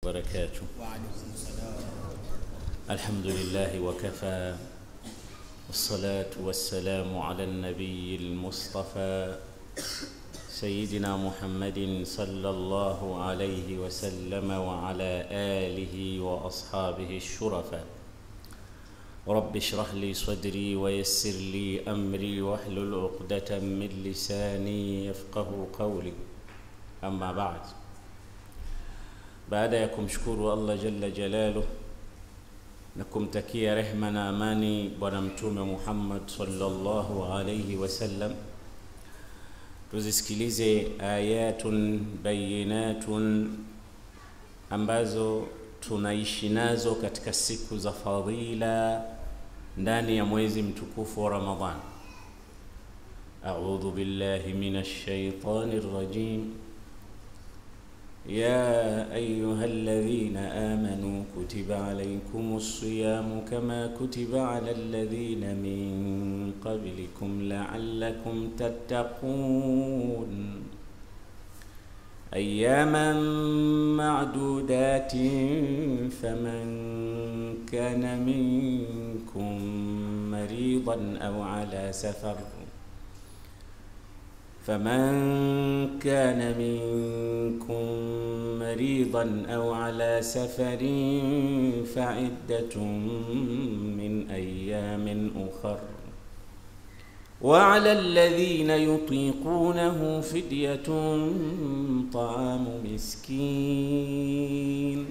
وبركاته وعليكم السلام الحمد لله وكفى والصلاة والسلام على النبي المصطفى سيدنا محمد صلى الله عليه وسلم وعلى آله وأصحابه الشرفاء رب اشرح لي صدري ويسر لي أمري واحلل عقدة من لساني يفقه قولي أما بعد baada ya kumshukuru Allah jalla jalaluh na kumtakia rehma na amani bwana mtume Muhammad sallallahu alayhi wasallam, tuzisikilize ayatun bayinatun ambazo tunaishi nazo katika siku za fadhila ndani ya mwezi mtukufu wa Ramadhan. A'udhu billahi minash shaitani rrajim يا أيها الذين آمنوا كتب عليكم الصيام كما كتب على الذين من قبلكم لعلكم تتقون أياما معدودات فمن كان منكم مريضا أو على سفر فمن كان منكم مريضا او على سفر فعده من ايام اخر وعلى الذين يطيقونه فديه طعام مسكين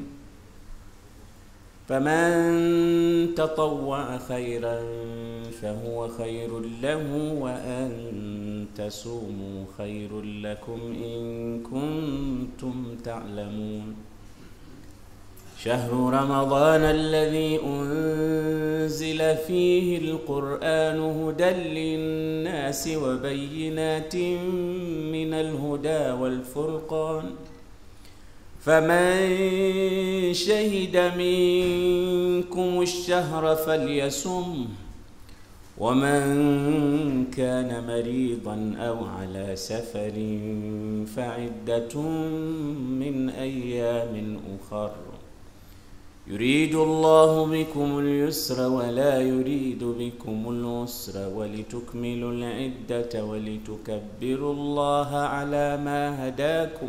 فمن تطوع خيرا فهو خير له وان تصوموا خير لكم ان كنتم تعلمون شهر رمضان الذي انزل فيه القران هدى للناس وبينات من الهدى والفرقان فمن شهد منكم الشهر فليصم ومن كان مريضا او على سفر فعده من ايام اخر يريد الله بكم اليسر ولا يريد بكم العسر ولتكملوا العده ولتكبروا الله على ما هداكم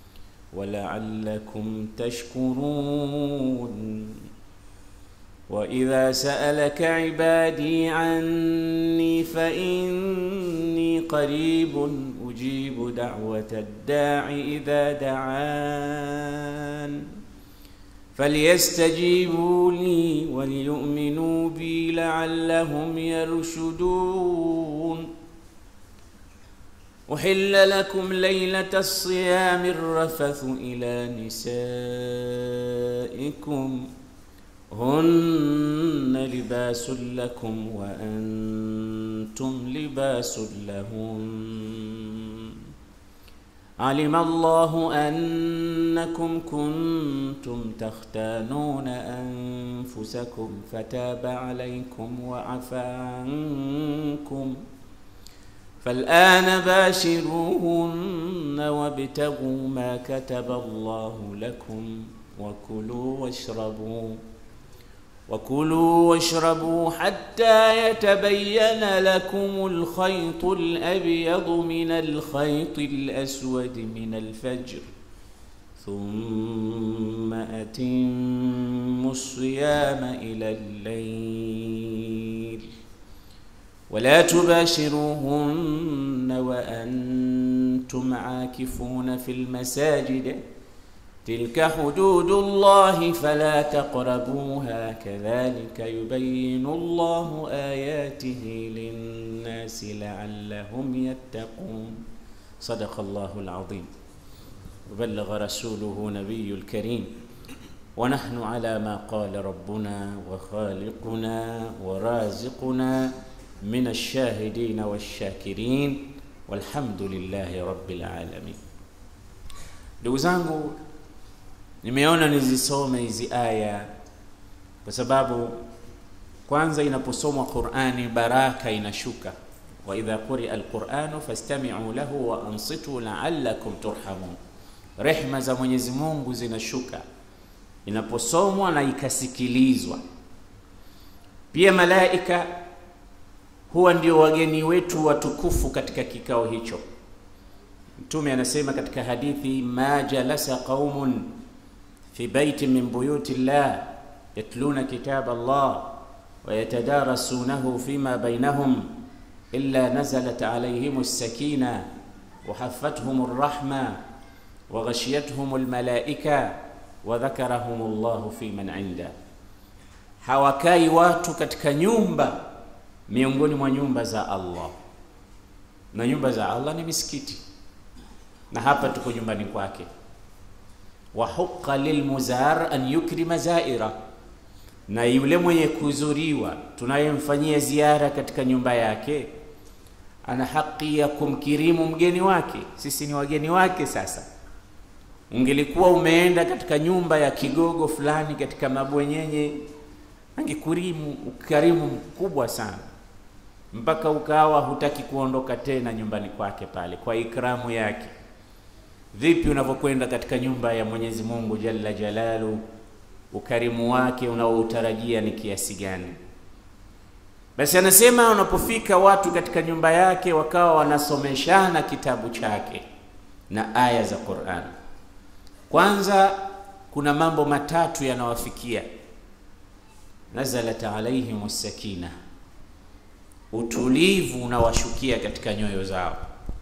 ولعلكم تشكرون واذا سالك عبادي عني فاني قريب اجيب دعوه الداع اذا دعان فليستجيبوا لي وليؤمنوا بي لعلهم يرشدون أحل لكم ليلة الصيام الرفث إلى نسائكم هن لباس لكم وأنتم لباس لهن علم الله أنكم كنتم تختانون أنفسكم فتاب عليكم وعفى عنكم فالآن باشروهن وابتغوا ما كتب الله لكم وكلوا واشربوا وكلوا واشربوا حتى يتبين لكم الخيط الأبيض من الخيط الأسود من الفجر ثم أتموا الصيام إلى الليل ولا تباشروهن وأنتم عاكفون في المساجد تلك حدود الله فلا تقربوها كذلك يبين الله آياته للناس لعلهم يتقون صدق الله العظيم وبلغ رسوله نبي الكريم ونحن على ما قال ربنا وخالقنا ورازقنا من الشاهدين والشاكرين والحمد لله رب العالمين ndugu zangu nimeona nizisome hizi aya kwa sababu kwanza inaposomwa qurani baraka inashuka waidha quria alquranu fastamiu lahu wa ansitu laalakum turhamun rehma za mwenyezi mungu zinashuka inaposomwa na ikasikilizwa. Pia malaika huwa ndio wageni wetu watukufu katika kikao hicho. Mtume anasema katika hadithi, ma jalasa qaumun fi baitin min buyuti llah yatluna kitab Allah wa yatadarasunahu fima bainahum illa nazalat alayhim as-sakina wa haffathum ar-rahma wa ghashiyatuhum al-malaika wa dhakarahum Allah fi man inda, hawakai watu katika nyumba miongoni mwa nyumba za Allah, na nyumba za Allah ni misikiti, na hapa tuko nyumbani kwake. wa huqa lilmuzar an yukrima zaira, na yule mwenye kuzuriwa tunayemfanyia ziara katika nyumba yake ana haki ya kumkirimu mgeni wake. Sisi ni wageni wake. Sasa ungelikuwa umeenda katika nyumba ya kigogo fulani katika mabwenyenye, angekurimu ukarimu mkubwa sana mpaka ukawa hutaki kuondoka tena nyumbani kwake pale kwa ikramu yake. Vipi unavyokwenda katika nyumba ya Mwenyezi Mungu Jalla Jalalu, ukarimu wake unaoutarajia ni kiasi gani? Basi anasema unapofika watu katika nyumba yake wakawa wanasomeshana kitabu chake na aya za Qur'an, kwanza kuna mambo matatu yanawafikia. Nazalat alaihim sakina utulivu unawashukia katika nyoyo zao.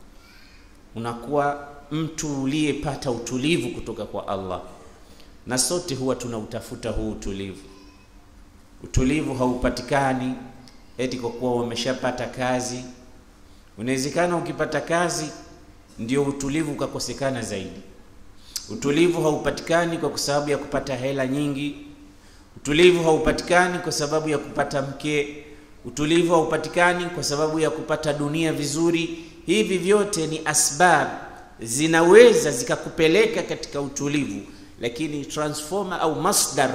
Unakuwa mtu uliyepata utulivu kutoka kwa Allah, na sote huwa tunautafuta huu utulivu. Utulivu haupatikani eti kwa kuwa umeshapata kazi. Unawezekana ukipata kazi ndio utulivu ukakosekana zaidi. Utulivu haupatikani kwa sababu ya kupata hela nyingi. Utulivu haupatikani kwa sababu ya kupata mke utulivu haupatikani kwa sababu ya kupata dunia vizuri. Hivi vyote ni asbab, zinaweza zikakupeleka katika utulivu, lakini transformer au masdar,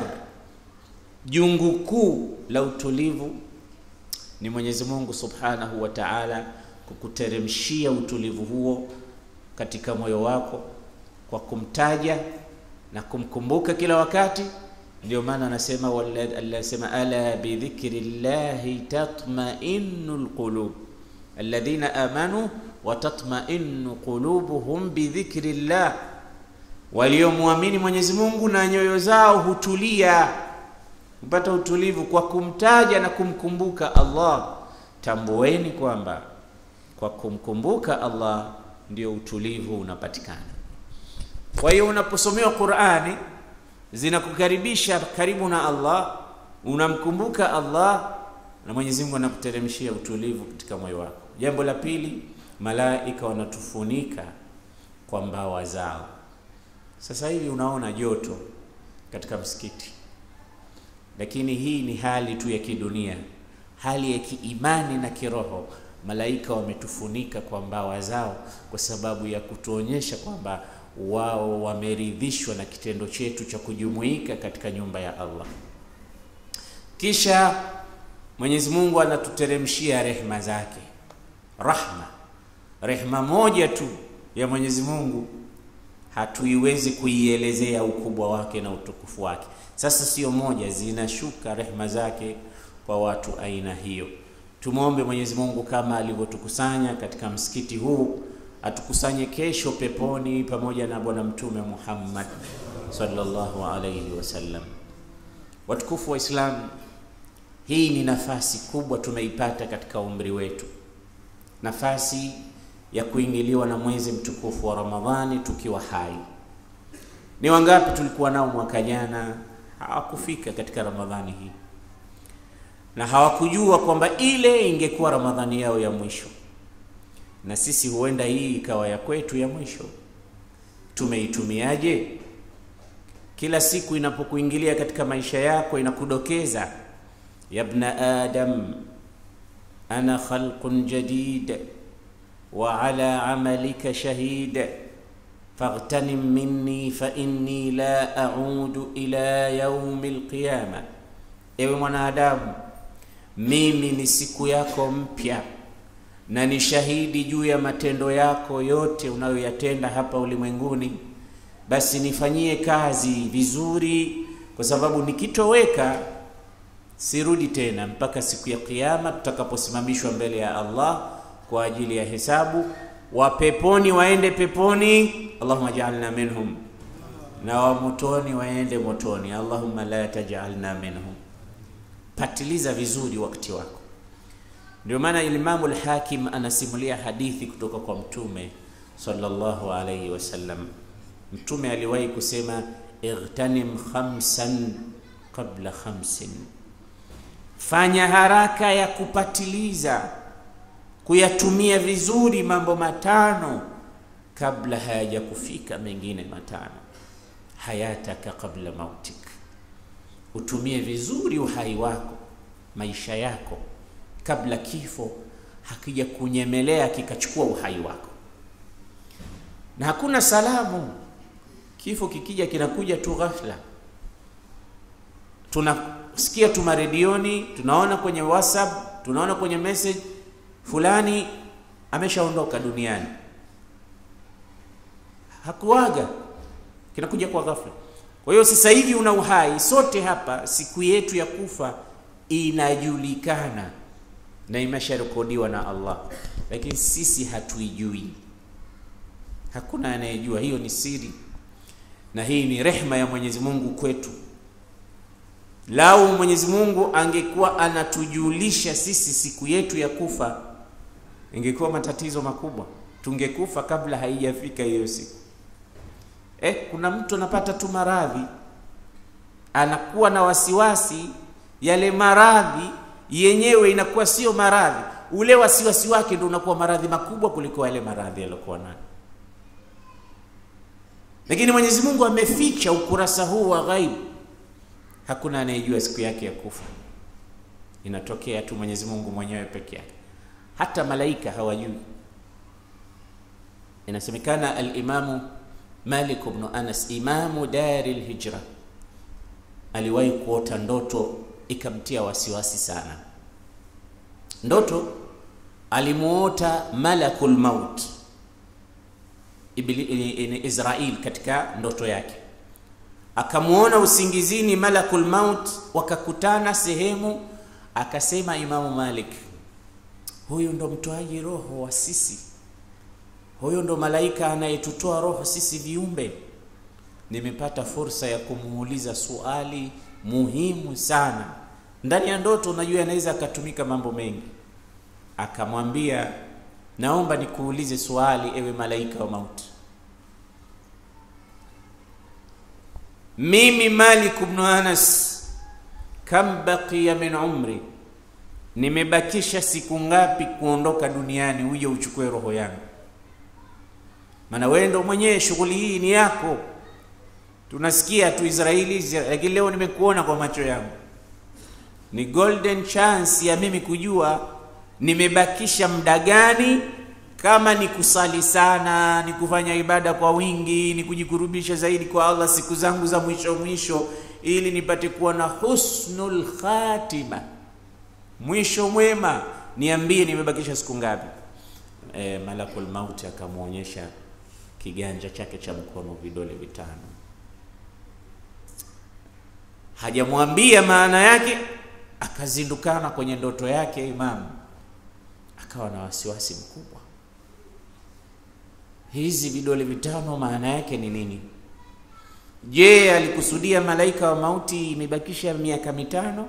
jungu kuu la utulivu ni Mwenyezi Mungu Subhanahu wa Ta'ala, kukuteremshia utulivu huo katika moyo wako kwa kumtaja na kumkumbuka kila wakati. Ndio maana anasema anasema ala bidhikri llahi tatmainu lqulub alladhina amanu wa tatmainu qulubuhum bidhikri llah, waliomwamini Mwenyezi Mungu na nyoyo zao hutulia, hupata utulivu kwa kumtaja na kumkumbuka Allah. Tambueni kwamba kwa kumkumbuka Allah ndio utulivu unapatikana. Kwa hiyo unaposomewa Qur'ani zinakukaribisha karibu na Allah, unamkumbuka Allah na Mwenyezi Mungu anakuteremshia utulivu katika moyo wako. Jambo la pili, malaika wanatufunika kwa mbawa zao. Sasa hivi unaona joto katika msikiti, lakini hii ni hali tu ya kidunia, hali ya kiimani na kiroho. Malaika wametufunika kwa mbawa zao kwa sababu ya kutuonyesha kwamba wao wameridhishwa na kitendo chetu cha kujumuika katika nyumba ya Allah. Kisha Mwenyezi Mungu anatuteremshia rehma zake, rahma. Rehma moja tu ya Mwenyezi Mungu hatuiwezi kuielezea ukubwa wake na utukufu wake. Sasa sio moja, zinashuka rehma zake kwa watu aina hiyo. Tumwombe Mwenyezi Mungu kama alivyotukusanya katika msikiti huu atukusanye kesho peponi pamoja na Bwana Mtume Muhammad sallallahu alayhi wasallam. Watukufu wa Islam, hii ni nafasi kubwa tumeipata katika umri wetu, nafasi ya kuingiliwa na mwezi mtukufu wa Ramadhani tukiwa hai. Ni wangapi tulikuwa nao mwaka jana hawakufika katika Ramadhani hii na hawakujua kwamba ile ingekuwa Ramadhani yao ya mwisho na sisi huenda hii ikawa ya kwetu ya mwisho. Tumeitumiaje? Kila siku inapokuingilia katika maisha yako inakudokeza, yabna adam ana khalqun jadid wa ala amalika shahid faghtanim minni fa inni la a'udu ila yaumi alqiyama, ewe mwanadamu, mimi ni siku yako mpya na ni shahidi juu ya matendo yako yote unayoyatenda hapa ulimwenguni. Basi nifanyie kazi vizuri kwa sababu nikitoweka sirudi tena mpaka siku ya Kiyama tutakaposimamishwa mbele ya Allah kwa ajili ya hesabu. Wa peponi waende peponi, Allahumma ja'alna minhum, na wa motoni waende motoni, Allahumma la taj'alna minhum. Patiliza vizuri wakati wako. Ndio maana Imamu al-Hakim anasimulia hadithi kutoka kwa Mtume sallallahu alayhi wasallam. Mtume aliwahi kusema igtanim khamsan qabla khamsin, fanya haraka ya kupatiliza kuyatumia vizuri mambo matano kabla hayaja kufika mengine matano. Hayataka qabla mautik, utumie vizuri uhai wako, maisha yako kabla kifo hakija kunyemelea kikachukua uhai wako. Na hakuna salamu, kifo kikija kinakuja tu ghafla. Tunasikia tu maredioni, tunaona kwenye WhatsApp, tunaona kwenye message fulani ameshaondoka duniani, hakuaga, kinakuja kwa ghafla. Kwa hiyo sasa hivi una uhai, sote hapa siku yetu ya kufa inajulikana na imesharekodiwa na Allah, lakini sisi hatuijui. Hakuna anayejua, hiyo ni siri, na hii ni rehma ya Mwenyezi Mungu kwetu. Lau Mwenyezi Mungu angekuwa anatujulisha sisi siku yetu ya kufa, ingekuwa matatizo makubwa, tungekufa kabla haijafika hiyo siku. Eh, kuna mtu anapata tu maradhi, anakuwa na wasiwasi, yale maradhi yenyewe inakuwa sio maradhi, ule wasiwasi wake ndio unakuwa maradhi makubwa kuliko yale maradhi aliyokuwa nayo. Lakini Mwenyezi Mungu ameficha ukurasa huu wa ghaibu, hakuna anayejua siku yake ya kufa. Inatokea tu Mwenyezi Mungu mwenyewe peke yake, hata malaika hawajui. Inasemekana al-Imamu Malik ibn Anas, imamu dari al-Hijra, aliwahi kuota ndoto ikamtia wasiwasi sana. Ndoto alimuota malakul maut Israel katika ndoto yake, akamuona usingizini malakul maut, wakakutana sehemu. Akasema Imamu Malik, huyu ndo mtoaji roho wa sisi, huyu ndo malaika anayetutoa roho sisi viumbe. Nimepata fursa ya kumuuliza suali muhimu sana ndani ya ndoto. Unajua, anaweza akatumika mambo mengi. Akamwambia, naomba nikuulize swali, ewe malaika wa mauti, mimi Malik ibn Anas, kam baqiya min umri, nimebakisha siku ngapi kuondoka duniani uje uchukue roho yangu? Maana wewe ndo mwenyewe, shughuli hii ni yako. Tunasikia tu Israeli, lakini leo nimekuona kwa macho yangu. Ni golden chance ya mimi kujua nimebakisha muda gani, kama ni kusali sana, ni kufanya ibada kwa wingi, ni kujikurubisha zaidi kwa Allah siku zangu za mwisho mwisho, ili nipate kuwa na husnul khatima, mwisho mwema. Niambie nimebakisha siku ngapi? E, malakul mauti akamwonyesha kiganja chake cha mkono, vidole vitano hajamwambia maana yake, akazindukana kwenye ndoto yake. Imamu akawa na wasiwasi mkubwa, hizi vidole vitano maana yake ni nini? Je, alikusudia malaika wa mauti imebakisha miaka mitano?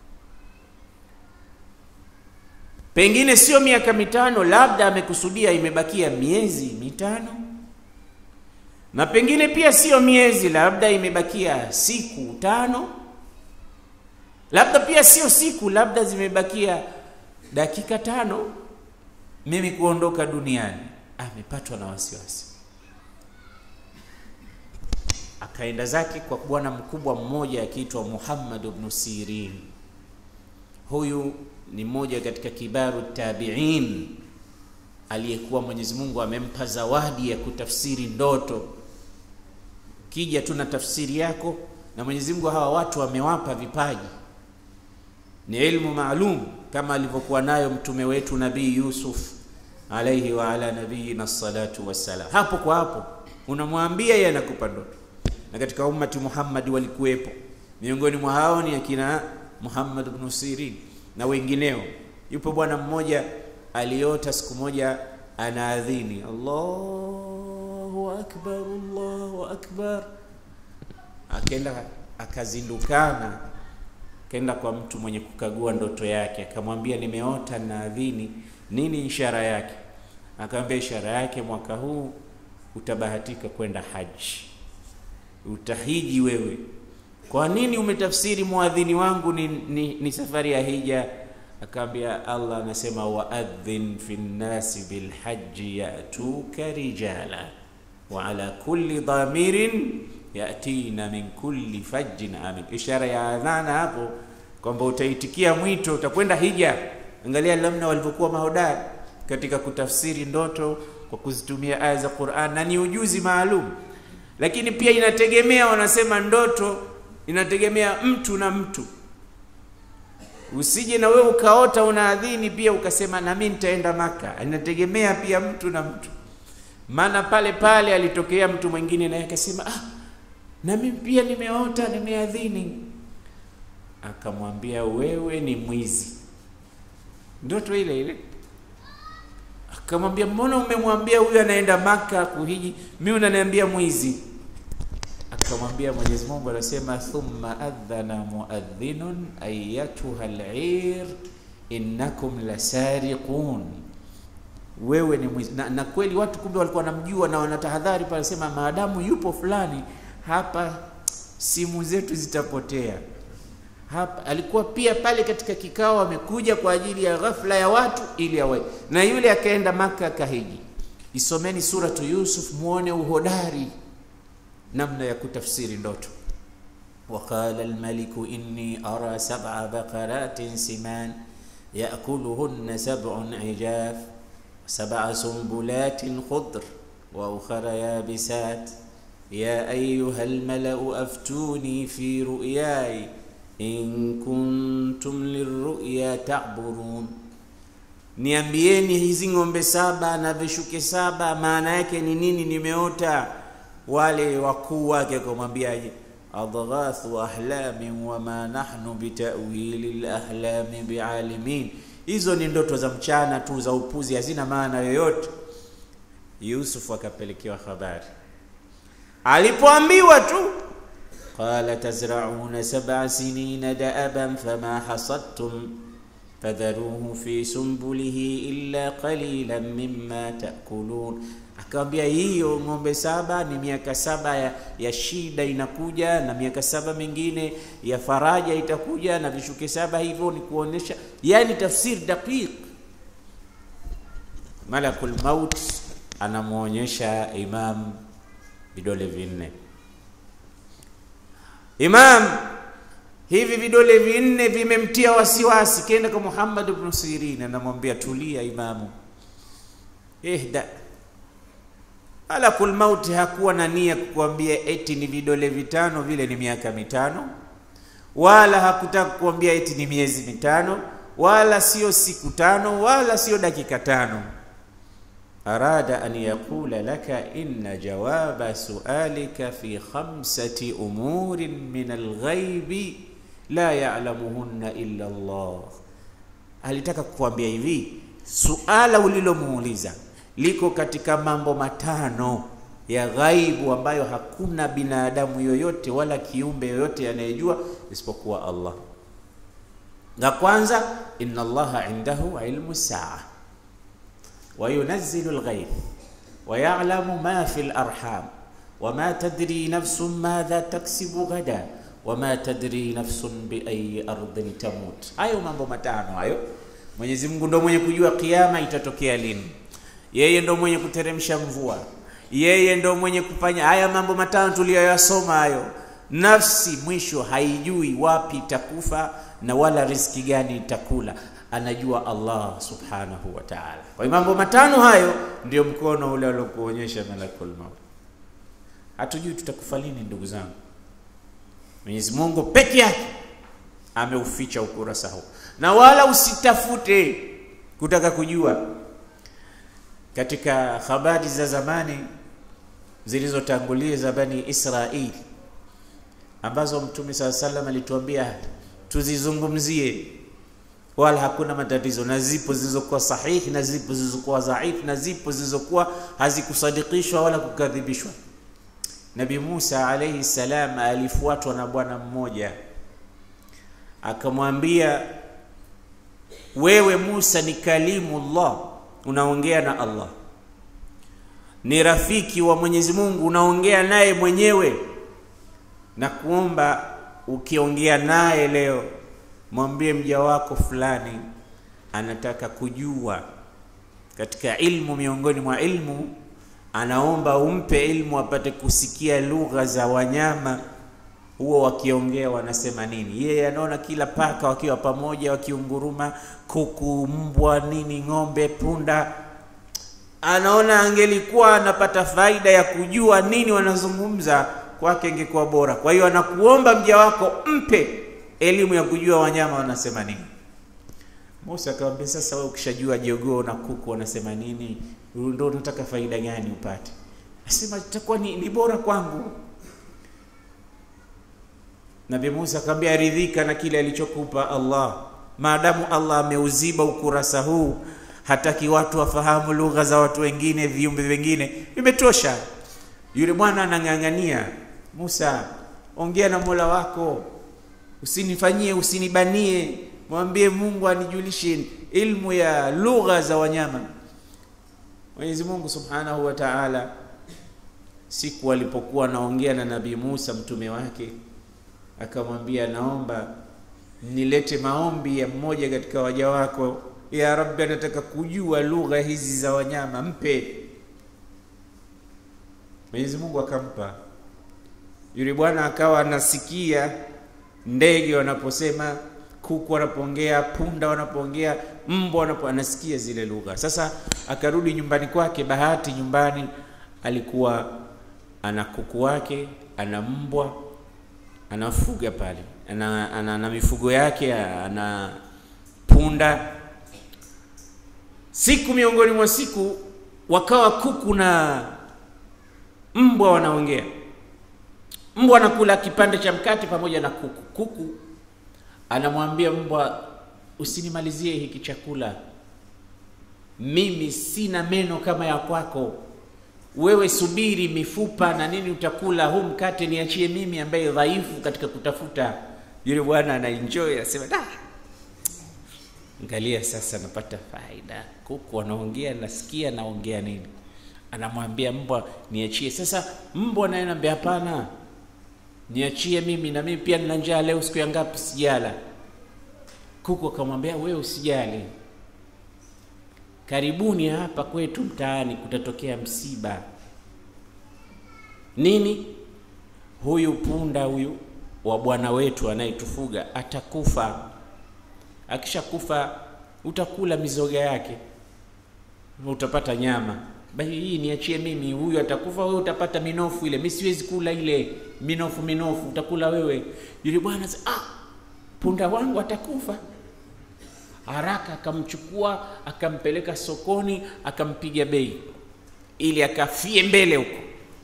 Pengine sio miaka mitano, labda amekusudia imebakia miezi mitano na pengine pia sio miezi, labda imebakia siku tano, labda pia sio siku, labda zimebakia dakika tano mimi kuondoka duniani. Amepatwa na wasiwasi, akaenda zake kwa bwana mkubwa mmoja akiitwa Muhammad ibn Sirin. Huyu ni mmoja katika kibaru tabiin aliyekuwa Mwenyezi Mungu amempa zawadi ya kutafsiri ndoto. Kija tu na tafsiri yako, na Mwenyezi Mungu hawa watu wamewapa vipaji, ni ilmu maalum kama alivyokuwa nayo mtume wetu Nabii Yusuf alaihi wa ala nabiyina salatu wassalam. Hapo kwa hapo unamwambia yeye anakupa ndoto, na katika ummati Muhammad walikuwepo miongoni mwa hao ni akina Muhammad ibn Sirin na wengineo. Yupo bwana mmoja aliota siku moja anaadhini Allahu akbar, Allahu akbar, akenda akazindukana, kenda kwa mtu mwenye kukagua ndoto yake, akamwambia nimeota naadhini, nini ishara yake? Akamwambia ishara yake, mwaka huu utabahatika kwenda haji, utahiji wewe. Kwa nini umetafsiri muadhini wangu ni, ni, ni safari ya hija? Akaambia Allah anasema waadhin fi nnasi bilhaji yatuka rijala wa ala kulli dhamirin yatina min kulli fajjin amin. Ishara ya adhana hapo kwamba utaitikia mwito, utakwenda hija. Angalia namna walivyokuwa mahodari katika kutafsiri ndoto kwa kuzitumia aya za Qur'an, na ni ujuzi maalum, lakini pia inategemea, wanasema ndoto inategemea mtu na mtu. Usije na wewe ukaota unaadhini pia ukasema na mimi nitaenda Maka. Inategemea pia mtu na mtu, maana pale pale alitokea mtu mwingine naye akasema ah, na mimi pia nimeota nimeadhini. Akamwambia wewe ni mwizi, ndoto ile ile. Akamwambia mbona umemwambia huyu anaenda Maka kuhiji, mimi unaniambia mwizi? Akamwambia Mwenyezi Mungu anasema, thumma adhana muadhinun ayatuha al-ir innakum lasariqun, wewe ni mwizi. Na, na kweli watu kumbe walikuwa wanamjua na wanatahadhari pale, sema maadamu yupo fulani hapa, simu zetu zitapotea hapa. Alikuwa pia pale katika kikao, amekuja kwa ajili ya ghafla ya watu ili awe na yule, akaenda Maka akahiji. Isomeni suratu Yusuf muone uhodari namna ya kutafsiri ndoto. Waqala almaliku inni ara sab'a baqaratin siman yakuluhunna sab'un ijaf sab'a sumbulatin khudr wa ukhra yabisat ya ayuha almalau aftuni fi ru'yai in kuntum lirru'ya ta'burun, niambieni hizi ng'ombe saba na vishuke saba maana yake ni nini? Nimeota wale wakuu wake akamwambiaje? adghathu ahlamin wama nahnu bitawili lahlami bialimin, hizo ni ndoto za mchana tu za upuzi, hazina maana yoyote. Yusuf akapelekewa habari, alipoambiwa tu qala tazrauna sab'a sinina da'aban fama hasadtum fadharuhu fi sumbulihi illa qalilan mimma ta'kulun Akawambia hiyo ng'ombe saba ni miaka saba ya, ya shida inakuja, na miaka saba mingine ya faraja itakuja, na vishuke saba hivyo, ni kuonesha yani tafsiri daqiq. Malakul maut anamwonyesha Imam vidole vinne. Imam hivi vidole vinne vimemtia wasiwasi, kenda kwa Muhammad ibn Sirin, anamwambia tulia, Imamu ihda Malakul mauti hakuwa na nia kukuambia eti ni vidole vitano vile ni miaka mitano, wala hakutaka kukuambia eti ni miezi mitano, wala sio siku tano, wala sio dakika tano. Arada an yaqula laka inna jawaba sualika fi khamsati umurin min alghaibi la ya'lamuhunna illa Allah. Alitaka kukuambia hivi, suala ulilomuuliza liko katika mambo matano ya ghaibu ambayo hakuna binadamu yoyote wala kiumbe yoyote anayejua isipokuwa Allah. La kwanza, inna Allaha indahu ilmu saa wa yunazzilu alghaith wa ya'lamu ma fi alarham wa ma tadri nafsun madha taksibu ghada wa ma tadri nafsun bi ayi ardhin tamut. Hayo mambo matano hayo, Mwenyezi Mungu ndo mwenye kujua kiyama itatokea lini yeye ndo mwenye kuteremsha mvua, yeye ndo mwenye kufanya haya mambo matano tuliyoyasoma hayo. Nafsi mwisho haijui wapi itakufa na wala riski gani itakula, anajua Allah subhanahu wa ta'ala. Kwa hiyo mambo matano hayo ndio mkono ule aliokuonyesha malakul maut. Hatujui tutakufa lini, ndugu zangu. Mwenyezi Mungu peke yake ameuficha ukurasa huu, na wala usitafute kutaka kujua katika habari za zamani zilizotangulia za Bani Israili, ambazo Mtume saa salam alituambia tuzizungumzie, wala hakuna matatizo, na zipo zilizokuwa sahihi na zipo zilizokuwa dhaifu na zipo zilizokuwa hazikusadikishwa wala kukadhibishwa. Nabi Musa alayhi salam alifuatwa na bwana mmoja akamwambia, wewe Musa ni kalimullah, unaongea na Allah, ni rafiki wa Mwenyezi Mungu, unaongea naye mwenyewe, na kuomba ukiongea naye leo, mwambie mja wako fulani anataka kujua katika ilmu, miongoni mwa ilmu anaomba umpe ilmu apate kusikia lugha za wanyama huo wakiongea wanasema nini. Yeye anaona kila paka wakiwa pamoja wakiunguruma, kuku, mbwa, nini, ng'ombe, punda, anaona angelikuwa anapata faida ya kujua nini wanazungumza, kwake ingekuwa bora. Kwa hiyo anakuomba mja wako mpe elimu ya kujua wanyama wanasema nini. Musa akamwambia, sasa wewe ukishajua jogoo na kuku wanasema nini, ndio unataka faida gani upate? Asema itakuwa ni, ni bora kwangu. Nabii Musa akamwambia, ridhika na kile alichokupa Allah, maadamu Allah ameuziba ukurasa huu, hataki watu wafahamu lugha za watu wengine, viumbe vingine, imetosha. Yule bwana anang'ang'ania, Musa, ongea na Mola wako, usinifanyie, usinibanie, mwambie Mungu anijulishe ilmu ya lugha za wanyama. Mwenyezi Mungu Subhanahu wa Ta'ala, siku alipokuwa anaongea na Nabii Musa mtume wake akamwambia naomba nilete maombi ya mmoja katika waja wako, ya Rabbi, anataka kujua lugha hizi za wanyama, mpe. Mwenyezi Mungu akampa. Yule bwana akawa anasikia ndege wanaposema, kuku wanapoongea, punda wanapoongea, mbwa wanapo, anasikia zile lugha. Sasa akarudi nyumbani kwake. Bahati nyumbani alikuwa ana kuku wake, ana mbwa anafuga pale, ana, ana, ana mifugo yake, ana punda. Siku miongoni mwa siku wakawa kuku na mbwa wanaongea. Mbwa anakula kipande cha mkate pamoja na kuku. Kuku anamwambia mbwa, usinimalizie hiki chakula, mimi sina meno kama ya kwako wewe subiri mifupa na nini utakula, huu mkate niachie mimi ambaye dhaifu katika kutafuta. Yule bwana anaenjoy, anasema da, angalia sasa napata faida. Kuku wanaongea, nasikia naongea nini. Anamwambia mbwa niachie. Sasa mbwa naye anambia hapana, niachie mimi, na mimi pia nina njaa leo, siku ya ngapi sijala. Kuku akamwambia wewe usijali, karibuni hapa kwetu mtaani kutatokea msiba. Nini? Huyu punda huyu wa bwana wetu anayetufuga atakufa. Akishakufa utakula mizoga yake, utapata nyama. Basi hii niachie mimi, huyu atakufa, wewe utapata minofu ile. Mimi siwezi kula ile minofu, minofu utakula wewe. Yule bwana ah, punda wangu atakufa haraka akamchukua akampeleka sokoni akampiga bei ili akafie mbele huko,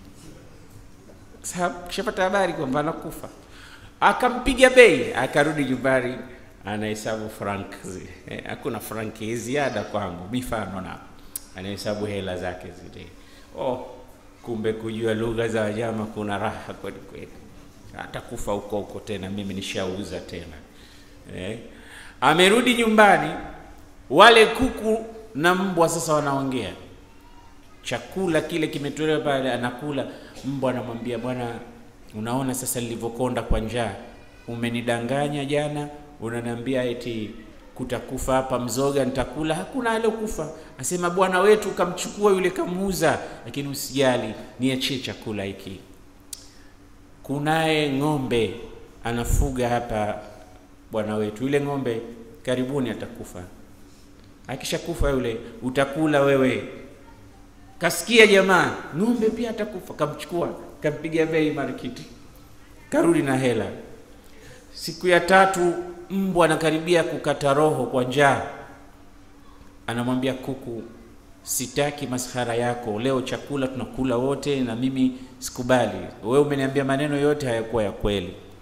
sababu kishapata habari kwamba anakufa. Akampiga bei, akarudi nyumbani, anahesabu frank zile, hakuna franki ziada kwangu, mifano na anahesabu hela zake zile. Oh, kumbe kujua lugha za wanyama kuna raha kweli kweli. Atakufa huko huko tena, mimi nishauza tena eh. Amerudi nyumbani, wale kuku na mbwa sasa wanaongea. Chakula kile kimetolewa pale, anakula. Mbwa anamwambia bwana, unaona sasa nilivyokonda kwa njaa, umenidanganya jana, unaniambia eti kutakufa hapa mzoga nitakula, hakuna aliokufa. Asema bwana wetu kamchukua yule kamuuza, lakini usijali, niachie chakula hiki. Kunaye ng'ombe anafuga hapa bwana wetu, yule ng'ombe karibuni atakufa. Akishakufa yule utakula wewe. Kasikia jamaa, ng'ombe pia atakufa. Kamchukua kampiga bei marikiti, karudi na hela. Siku ya tatu mbwa anakaribia kukata roho kwa njaa, anamwambia kuku, sitaki maskhara yako leo, chakula tunakula wote na mimi sikubali. Wewe umeniambia maneno yote hayakuwa ya kweli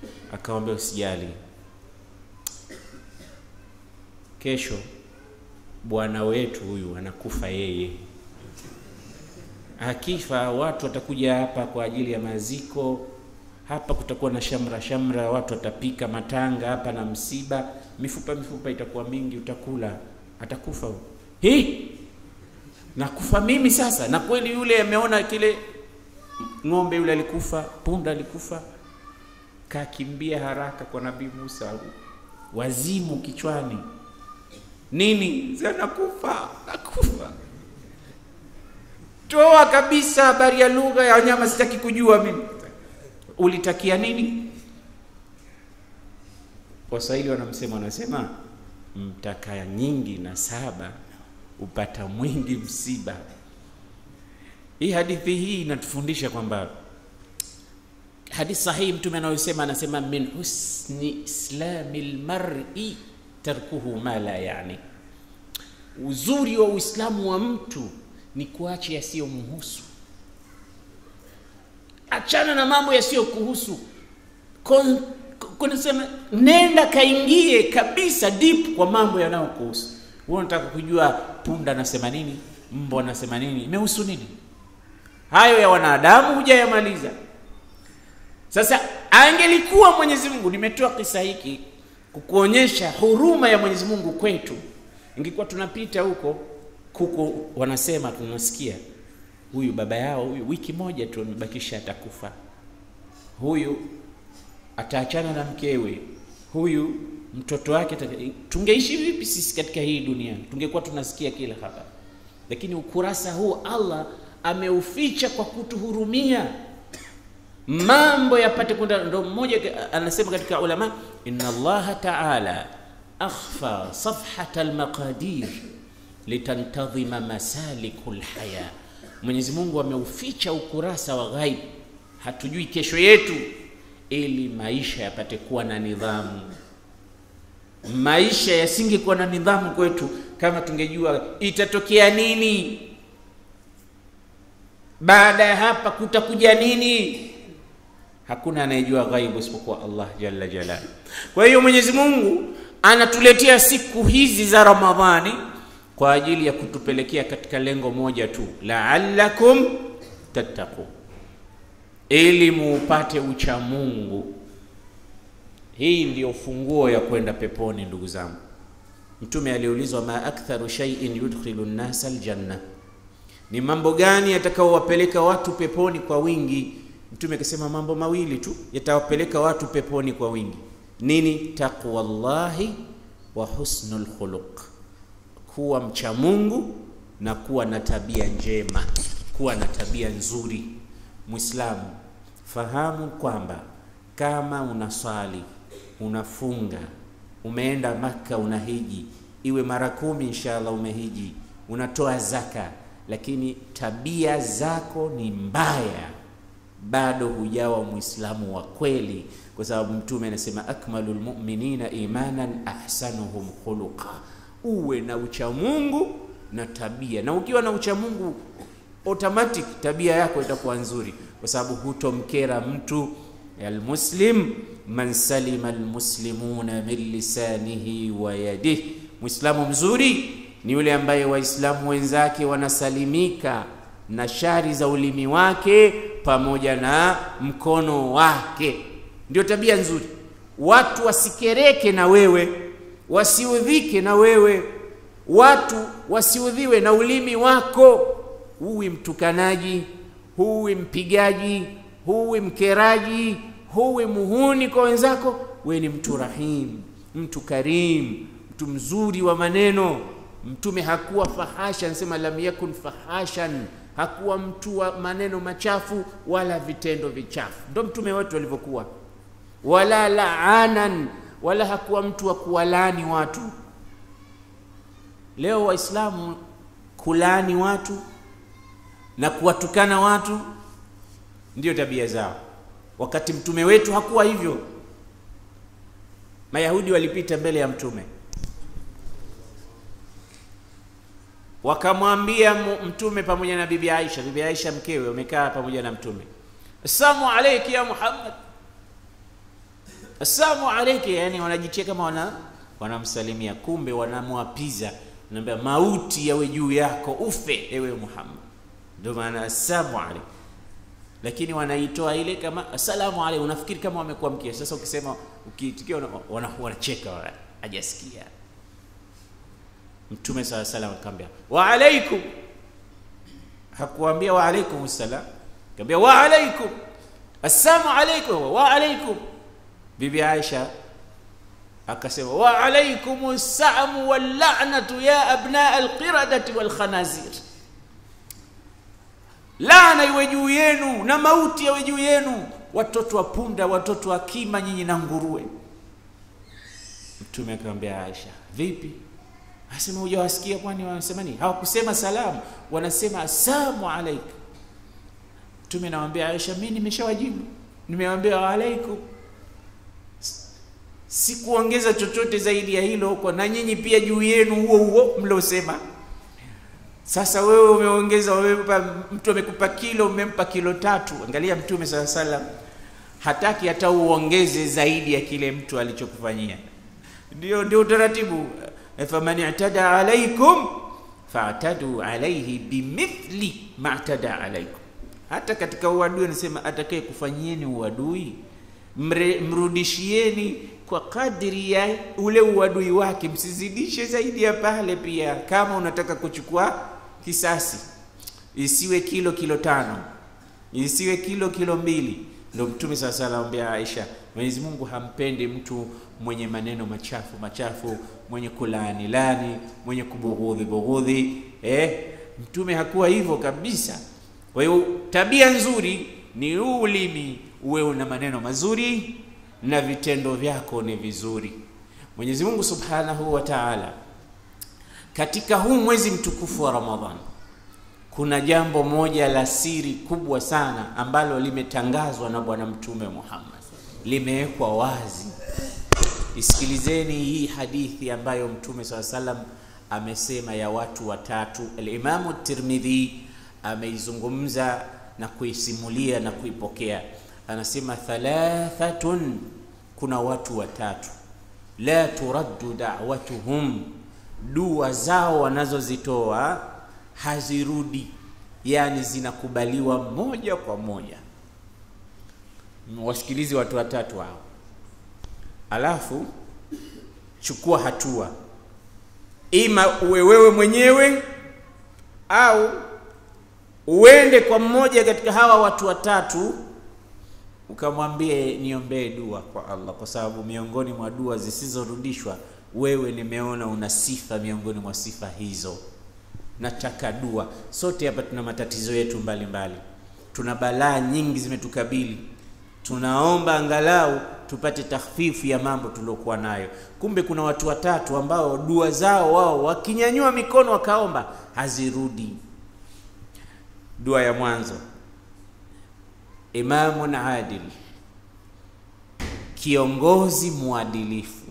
akamwambia usijali, kesho bwana wetu huyu anakufa yeye. Akifa watu watakuja hapa kwa ajili ya maziko. Hapa kutakuwa na shamra shamra, watu watapika matanga hapa na msiba, mifupa mifupa itakuwa mingi, utakula. Atakufa huyu. Hii nakufa mimi sasa? Na kweli yule ameona kile ng'ombe yule alikufa, punda alikufa, kakimbia haraka kwa Nabii Musa, wazimu kichwani nini sasa, nakufa nakufa, toa kabisa habari ya lugha ya wanyama, sitaki kujua mimi. Ulitakia nini? Waswahili wanamsema, wanasema mtaka nyingi na saba upata mwingi msiba. Hii hadithi hii inatufundisha kwamba hadithi sahihi, mtume anayosema anasema, min husni islami lmari tarkuhu ma la yani, uzuri wa Uislamu wa mtu ni kuacha yasiyomhusu. Achana na mambo yasiyokuhusu, kunasema nenda kaingie kabisa deep kwa mambo yanayokuhusu. Wewe unataka kujua punda anasema nini, mbwa anasema nini, imehusu nini? Hayo ya wanadamu hujayamaliza. Sasa angelikuwa Mwenyezi Mungu, nimetoa kisa hiki kukuonyesha huruma ya Mwenyezi Mungu kwetu. Ingekuwa tunapita huko kuko, wanasema tunasikia, huyu baba yao huyu wiki moja tu amebakisha atakufa, huyu ataachana na mkewe, huyu mtoto wake. Tungeishi vipi sisi katika hii dunia? Tungekuwa tunasikia kila habari, lakini ukurasa huu Allah ameuficha kwa kutuhurumia mambo yapate kwenda. Ndo mmoja anasema katika ulama, inna Allaha taala akhfa safhata almaqadir litantadhima masaliku lhaya, Mwenyezi Mungu ameuficha ukurasa wa ghaib, hatujui kesho yetu, ili maisha yapate kuwa na nidhamu. Maisha yasingekuwa na nidhamu kwetu kama tungejua itatokea nini baada ya hapa, kutakuja nini Hakuna anayejua ghaibu isipokuwa Allah jalla jalali. Kwa hiyo Mwenyezi Mungu anatuletea siku hizi za Ramadhani kwa ajili ya kutupelekea katika lengo moja tu, la'allakum tattaqun, ili muupate ucha Mungu. Hii ndiyo funguo ya kwenda peponi, ndugu zangu. Mtume aliulizwa, ma aktharu shay'in yudkhilu nnasa aljanna, ni mambo gani yatakaowapeleka watu peponi kwa wingi? Mtume akasema mambo mawili tu yatawapeleka watu peponi kwa wingi. Nini? Taqwallahi wa husnul khuluq, kuwa mcha Mungu na kuwa na tabia njema, kuwa na tabia nzuri. Muislamu, fahamu kwamba kama unaswali, unafunga, umeenda Maka, unahiji, iwe mara kumi inshallah umehiji, unatoa zaka, lakini tabia zako ni mbaya bado hujawa Muislamu wa kweli, kwa sababu Mtume anasema akmalul mu'minina imanan ahsanuhum khuluqa, uwe na uchamungu na tabia. Na ukiwa na uchamungu automatic tabia yako itakuwa nzuri, kwa sababu hutomkera mtu. Almuslim man salima almuslimuna min lisanihi wa yadihi, Muislamu mzuri ni yule ambaye Waislamu wenzake wanasalimika na shari za ulimi wake pamoja na mkono wake. Ndio tabia nzuri. Watu wasikereke na wewe, wasiudhike na wewe, watu wasiudhiwe na ulimi wako. Huwi mtukanaji, huwi mpigaji, huwi mkeraji, huwi muhuni kwa wenzako. We ni mtu rahim, mtu karim, mtu mzuri wa maneno. Mtume hakuwa fahasha, anasema lam yakun fahashan hakuwa mtu wa maneno machafu wala vitendo vichafu. Ndo mtume wetu alivyokuwa, wala laanan, wala hakuwa mtu wa kuwalaani watu. Leo Waislamu kulaani watu na kuwatukana watu ndiyo tabia zao, wakati mtume wetu hakuwa hivyo. Mayahudi walipita mbele ya mtume wakamwambia mtume pamoja na bibi Aisha, bibi Aisha mkewe, wamekaa pamoja na mtume, assalamu alayki ya Muhammad, assalamu alayka, yani wanajitia kama wana wanamsalimia, kumbe wanamwapiza, naambia mauti yawe juu yako, ufe ewe Muhammad. Ndio maana assalamu alayka, lakini wanaitoa ile kama assalamu alayka, unafikiri kama wamekuamkia. Sasa ukisema ukiitikia, wanacheka wana, hajasikia. Mtume sala salam akamwambia wa alaikum, hakuambia wa alaikum salam, akamwambia wa alaikum assalamu alaikum wa alaikum. Bibi Aisha akasema wa alaikum samu wal la'natu ya abna alqiradati wal khanazir, laana iwe juu yenu na mauti yawe juu yenu, watoto wa punda, watoto wa kima, nyinyi na nguruwe. Mtume akamwambia Aisha, vipi? Asema hujawasikia? Kwani wanasema nini? Hawakusema salamu, wanasema assalamu alayka. Mtume anamwambia Aisha, mimi nimeshawajibu, nimewambia wa alaikum, sikuongeza chochote zaidi ya hilo, kwa na nyinyi pia juu yenu huo huo mliosema. Sasa wewe umeongeza, umempa mtu amekupa kilo, umempa kilo tatu. Angalia Mtume sala salam hataki hata uongeze zaidi ya kile mtu alichokufanyia. Ndio, ndio utaratibu faman i'tada alaikum fa'tadu alayhi bimithli ma i'tada alaikum. Hata katika uadui anasema atakaye kufanyieni uadui mrudishieni kwa kadri ya ule uadui wake, msizidishe zaidi ya pale. Pia kama unataka kuchukua kisasi, isiwe kilo kilo tano, isiwe kilo kilo mbili. Ndio Mtume sasa sala anambia Aisha, Mwenyezi Mungu hampendi mtu mwenye maneno machafu machafu, mwenye kulaani lani, mwenye kubughudhi bughudhi. Eh, Mtume hakuwa hivyo kabisa. Kwa hiyo tabia nzuri ni huu ulimi uwe una maneno mazuri na vitendo vyako ni vizuri. Mwenyezi Mungu Subhanahu wa Ta'ala, katika huu mwezi mtukufu wa Ramadhan kuna jambo moja la siri kubwa sana ambalo limetangazwa na Bwana Mtume Muhammad, limewekwa wazi. Isikilizeni hii hadithi ambayo Mtume swalla salam amesema ya watu watatu. Al-Imamu Tirmidhi ameizungumza na kuisimulia na kuipokea, anasema thalathatun, kuna watu watatu, la turaddu da'watuhum, dua zao wanazozitoa hazirudi, yani zinakubaliwa moja kwa moja. Wasikilizi watu watatu hao, alafu chukua hatua, ima uwe wewe mwenyewe au uende kwa mmoja katika hawa watu watatu ukamwambie niombee dua kwa Allah, kwa sababu miongoni mwa dua zisizorudishwa wewe nimeona una sifa miongoni mwa sifa hizo. Nataka dua. Sote hapa tuna matatizo yetu mbalimbali, tuna balaa nyingi zimetukabili, tunaomba angalau tupate takhfifu ya mambo tuliokuwa nayo. Kumbe kuna watu watatu ambao dua zao wao wakinyanyua mikono wakaomba hazirudi. Dua ya mwanzo, imamun adil, kiongozi mwadilifu.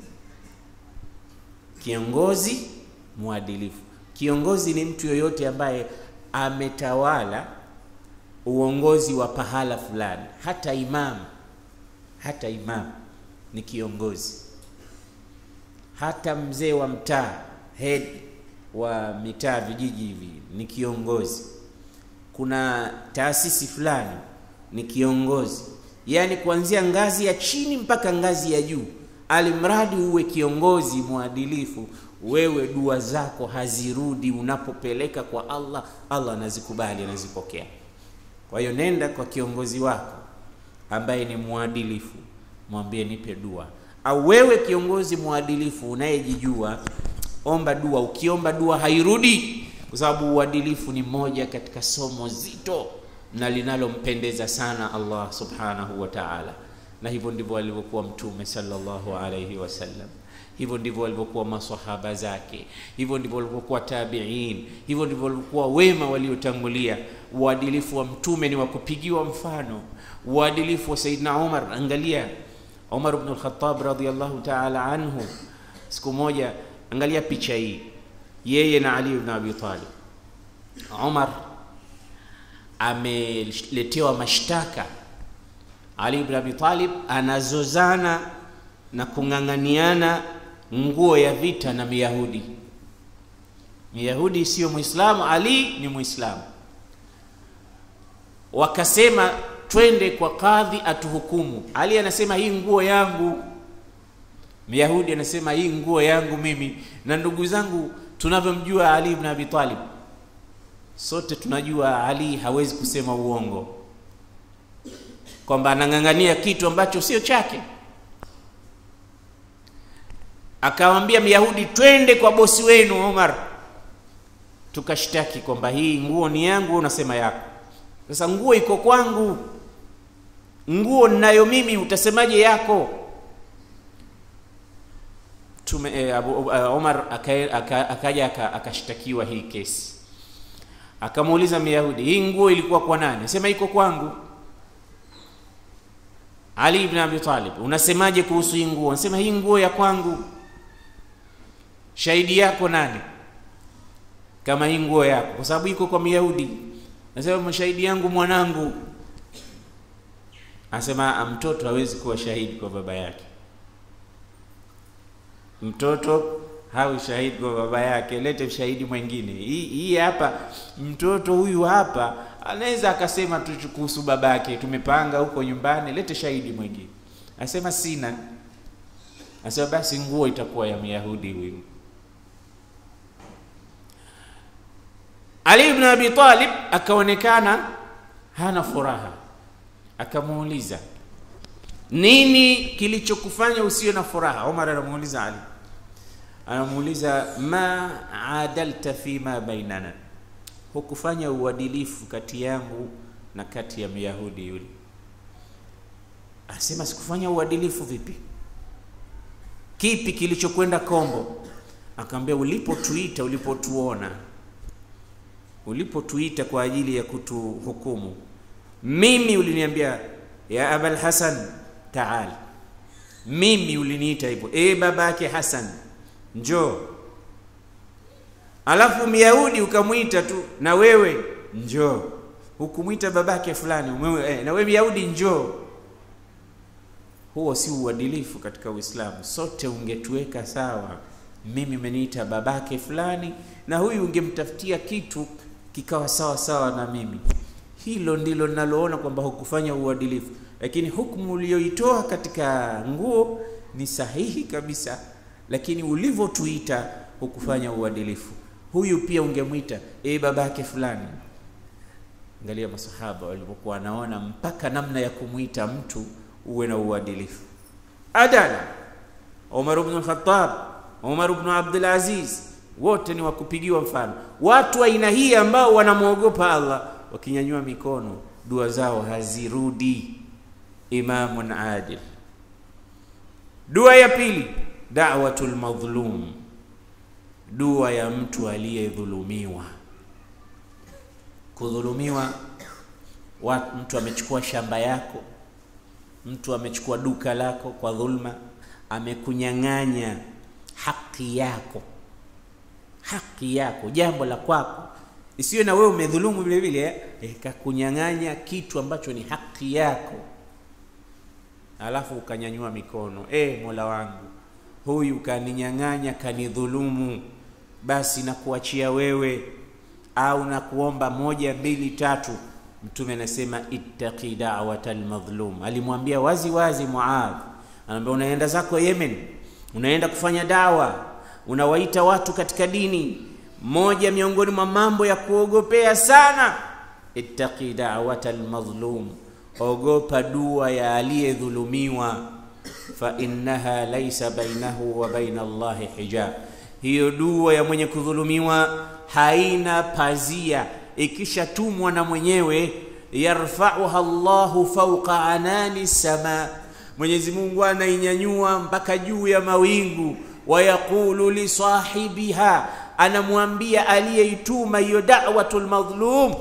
Kiongozi mwadilifu, kiongozi ni mtu yoyote ambaye ametawala uongozi wa pahala fulani. Hata imam, hata imam ni kiongozi, hata mzee wa mtaa, head wa mitaa, vijiji hivi ni kiongozi kuna taasisi fulani ni kiongozi, yaani kuanzia ngazi ya chini mpaka ngazi ya juu, alimradi uwe kiongozi mwadilifu, wewe dua zako hazirudi. Unapopeleka kwa Allah, Allah anazikubali, anazipokea. Kwa hiyo nenda kwa kiongozi wako ambaye ni mwadilifu, mwambie nipe dua. Au wewe kiongozi mwadilifu unayejijua, omba dua. Ukiomba dua hairudi kwa sababu uadilifu ni moja katika somo zito na linalompendeza sana Allah subhanahu wa ta'ala, na hivyo ndivyo alivyokuwa Mtume sallallahu alayhi wasallam, hivyo ndivyo walivyokuwa maswahaba zake, hivyo ndivyo walivyokuwa tabi'in, hivyo ndivyo walivyokuwa wema waliotangulia. Uadilifu wa Mtume ni wa kupigiwa mfano. Uadilifu wa Saidina Umar, angalia Umar ibn al-Khattab radhiyallahu ta'ala anhu, siku moja, angalia picha hii yeye na Ali ibn Abi Talib. Umar ameletewa mashtaka. Ali ibn Abi Talib anazozana na kung'ang'aniana nguo ya vita na Myahudi. Myahudi siyo Muislamu, Ali ni Muislamu. Wakasema twende kwa kadhi atuhukumu. Ali anasema hii nguo yangu, Myahudi anasema hii nguo yangu mimi. Na ndugu zangu, tunavyomjua Ali ibn Abi Talib, sote tunajua Ali hawezi kusema uongo, kwamba anang'ang'ania kitu ambacho sio chake. Akawambia Myahudi, twende kwa bosi wenu Omar tukashtaki kwamba hii nguo ni yangu, unasema yako. Sasa nguo iko kwangu, nguo ninayo mimi, utasemaje yako? Tume, eh, Abu, uh, Omar akaja aka, aka, akashtakiwa hii kesi, akamuuliza Myahudi, hii nguo ilikuwa kwa nani? Sema iko kwangu. Ali ibn Abi Talib, unasemaje kuhusu hii nguo? Anasema hii nguo ya kwangu. Shahidi yako nani? kama hii nguo yako, kwa sababu iko kwa Myahudi. Nasema mashahidi yangu mwanangu. Anasema mtoto hawezi kuwa shahidi kwa baba yake, mtoto hawi shahidi kwa baba yake. Lete shahidi mwingine. Hii hii hapa, mtoto huyu hapa anaweza akasema tu kuhusu baba yake, tumepanga huko nyumbani, lete shahidi mwingine. Anasema sina. Anasema basi nguo itakuwa ya Myahudi huyu. Ali ibn Abi Talib akaonekana hana furaha, akamuuliza nini kilichokufanya usiwe na furaha? Omar anamuuliza Ali, anamuuliza ma adalta fima bainana, hukufanya uadilifu kati yangu na kati ya Myahudi yule. Asema sikufanya uadilifu. Vipi? Kipi kilichokwenda kombo? Akamwambia ulipotuita, ulipotuona ulipotuita kwa ajili ya kutuhukumu, mimi uliniambia ya Abul Hasan taal, mimi uliniita hivyo, e baba yake Hasan njoo. Alafu Myahudi ukamwita tu na wewe njoo, hukumwita babake fulani umewe, eh, na wewe Myahudi njoo. Huo si uadilifu katika Uislamu. Sote ungetuweka sawa, mimi umeniita babake fulani na huyu ungemtafutia kitu kikawa sawa sawa na mimi. Hilo ndilo ninaloona kwamba hukufanya uadilifu, lakini hukumu uliyoitoa katika nguo ni sahihi kabisa, lakini ulivyotuita hukufanya uadilifu. Huyu pia ungemwita e babake fulani. Angalia masahaba walivyokuwa wanaona mpaka namna ya kumwita mtu uwe na uadilifu. Adala Umar ibn al-Khattab, Umar ibn Abdul Aziz wote ni wakupigiwa mfano. Watu aina hii ambao wanamwogopa Allah, wakinyanyua mikono, dua zao hazirudi. Imamun adil. Dua ya pili, da'watul madhlum, dua ya mtu aliyedhulumiwa. Kudhulumiwa, mtu amechukua shamba yako, mtu amechukua duka lako kwa dhulma, amekunyang'anya haki yako haki yako, jambo la kwako, isiwe na wewe umedhulumu vile vile eh, kakunyang'anya kitu ambacho ni haki yako, alafu ukanyanyua mikono eh, Mola wangu, huyu kaninyang'anya, kanidhulumu, basi nakuachia wewe, au nakuomba moja mbili tatu. Mtume anasema ittaqi da'watal madhlum, alimwambia wazi wazi Muadh, anaambia unaenda zako Yemen, unaenda kufanya dawa unawaita watu katika dini. Moja miongoni mwa mambo ya kuogopea sana, ittaqi da'watal madhlum, ogopa dua ya aliyedhulumiwa. Fa innaha laysa bainahu wa baina Allahi hijab, hiyo dua ya mwenye kudhulumiwa haina pazia, ikishatumwa na mwenyewe. Yarfa'uha Allahu fawqa anani sama, Mwenyezi Mungu anainyanyua mpaka juu ya mawingu wayaqulu li sahibiha, anamwambia aliyeituma hiyo da'watul madhlum,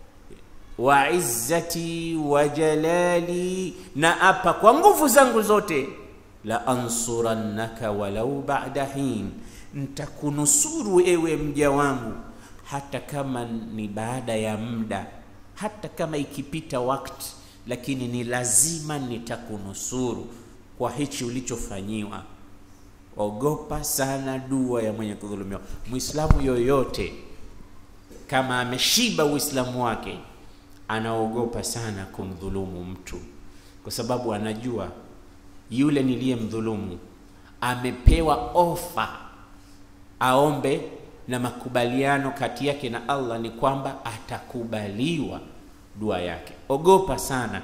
wa izzati wa jalali, na apa kwa nguvu zangu zote, la ansurannaka walau ba'da hin, ntakunusuru ewe mja wangu, hata kama ni baada ya muda, hata kama ikipita wakati, lakini ni lazima nitakunusuru. kwa hichi ulichofanyiwa. Ogopa sana dua ya mwenye kudhulumiwa. Muislamu yoyote kama ameshiba Uislamu wake anaogopa sana kumdhulumu mtu, kwa sababu anajua yule niliyemdhulumu amepewa ofa aombe, na makubaliano kati yake na Allah ni kwamba atakubaliwa dua yake. Ogopa sana,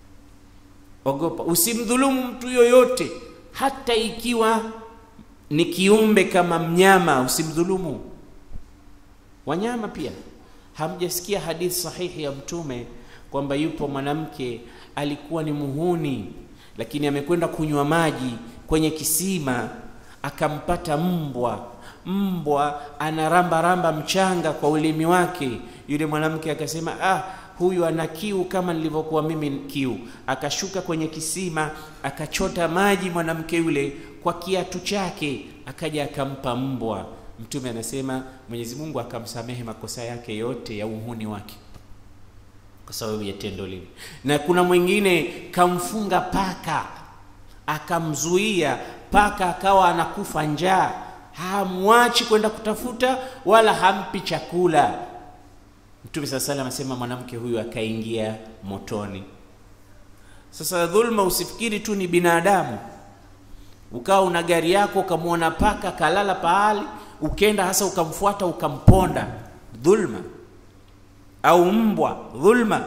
ogopa, usimdhulumu mtu yoyote, hata ikiwa ni kiumbe kama mnyama, usimdhulumu wanyama pia. Hamjasikia hadithi sahihi ya Mtume kwamba yupo mwanamke alikuwa ni muhuni, lakini amekwenda kunywa maji kwenye kisima, akampata mbwa. Mbwa anaramba ramba mchanga kwa ulimi wake. Yule mwanamke akasema, ah, huyu ana kiu kama nilivyokuwa mimi kiu. Akashuka kwenye kisima, akachota maji mwanamke yule kwa kiatu chake, akaja akampa mbwa. Mtume anasema Mwenyezi Mungu akamsamehe makosa yake yote ya uhuni wake kwa sababu ya tendo lile. Na kuna mwingine kamfunga paka, akamzuia paka, akawa anakufa njaa, hamwachi kwenda kutafuta wala hampi chakula. Mtume sala salam anasema mwanamke huyu akaingia motoni. Sasa dhulma, usifikiri tu ni binadamu, ukawa una gari yako ukamwona paka kalala pahali ukenda hasa ukamfuata ukamponda, dhulma. Au mbwa, dhulma.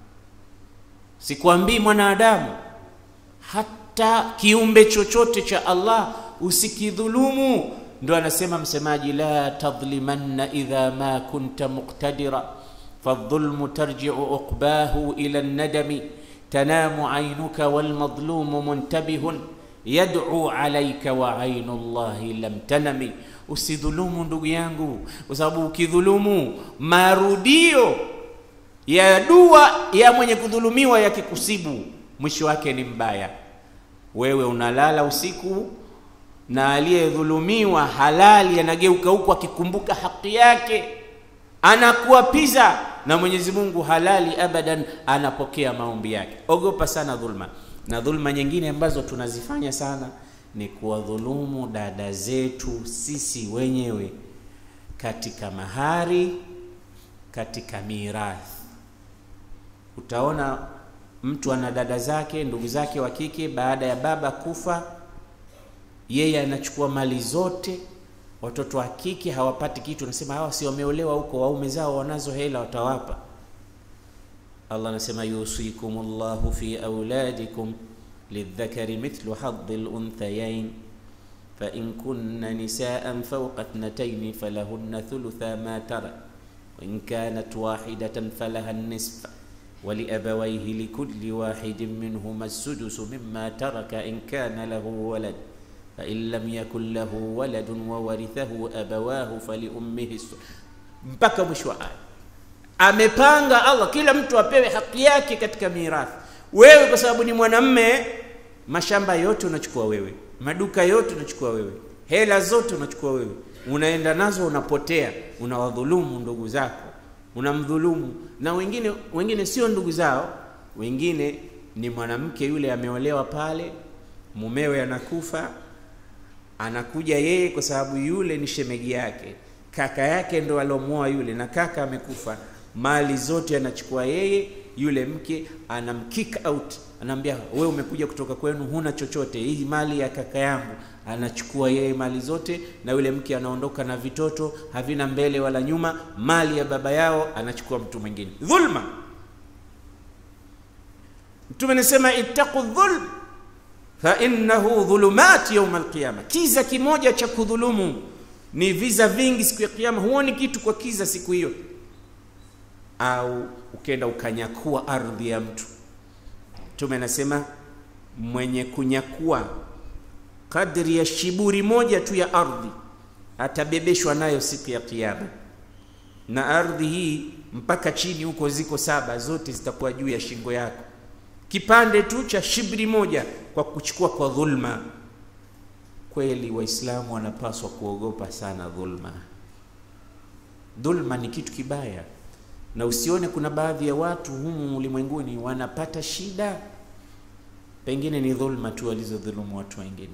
Sikwambii mwanadamu, hata kiumbe chochote cha Allah usikidhulumu. Ndo anasema msemaji, la tadhlimanna idha ma kunta muqtadira fadhulmu tarji'u uqbahu ila nadami tanamu ainuka walmadhlumu muntabihun yad'u alayka wa ainu llahi lam tanami Usidhulumu ndugu yangu, kwa sababu ukidhulumu, marudio ya dua ya mwenye kudhulumiwa yakikusibu, mwisho wake ni mbaya. Wewe unalala usiku na aliyedhulumiwa halali anageuka huku akikumbuka haki yake, anakuapiza na Mwenyezi Mungu halali abadan, anapokea maombi yake. Ogopa sana dhulma. Na dhulma nyingine ambazo tunazifanya sana ni kuwadhulumu dada zetu sisi wenyewe katika mahari, katika mirathi. Utaona mtu ana dada zake, ndugu zake wa kike, baada ya baba kufa, yeye anachukua mali zote, watoto wa kike hawapati kitu. Anasema hawa si wameolewa huko, waume zao wanazo hela, watawapa. Allah anasema yusikumullahu fi auladikum lidhakari mithlu hadhi lunthayain fain kunna nisaan fauqa thnataini falahunna thulutha ma tara wain kanat wahidatan falaha nisfa waliabawaihi likulli wahidin minhuma sudusu mima taraka in kana lahu walad fain lam yakun lahu waladun wawarithahu abawahu faliummihi mpaka mwisho wa aya. Amepanga Allah kila mtu apewe haki yake katika mirathi. Wewe kwa sababu ni mwanamme, mashamba yote unachukua wewe, maduka yote unachukua wewe, hela zote unachukua wewe, unaenda nazo, unapotea, unawadhulumu ndugu zako, unamdhulumu na wengine. Wengine sio ndugu zao, wengine ni mwanamke yule ameolewa pale, mumewe anakufa, anakuja yeye, kwa sababu yule ni shemegi yake, kaka yake ndo alomwoa yule, na kaka amekufa, mali zote anachukua yeye yule mke anamkick out, anaambia we umekuja kutoka kwenu, huna chochote, hii mali ya kaka yangu. Anachukua yeye mali zote, na yule mke anaondoka na vitoto havina mbele wala nyuma, mali ya baba yao anachukua mtu mwingine. Dhulma. Mtume anasema ittaqu dhulm fa innahu dhulumat yawm alqiyama, kiza kimoja cha kudhulumu ni viza vingi siku ya Kiyama. Huoni kitu kwa kiza siku hiyo au ukenda ukanyakua ardhi ya mtu. Mtume anasema mwenye kunyakua kadri ya shiburi moja tu ya ardhi atabebeshwa nayo siku ya Kiyama, na ardhi hii mpaka chini huko ziko saba, zote zitakuwa juu ya shingo yako, kipande tu cha shibri moja kwa kuchukua kwa dhulma. Kweli Waislamu wanapaswa kuogopa sana dhulma. Dhulma ni kitu kibaya na usione kuna baadhi ya watu humu ulimwenguni wanapata shida pengine ni dhulma tu walizodhulumu watu wengine.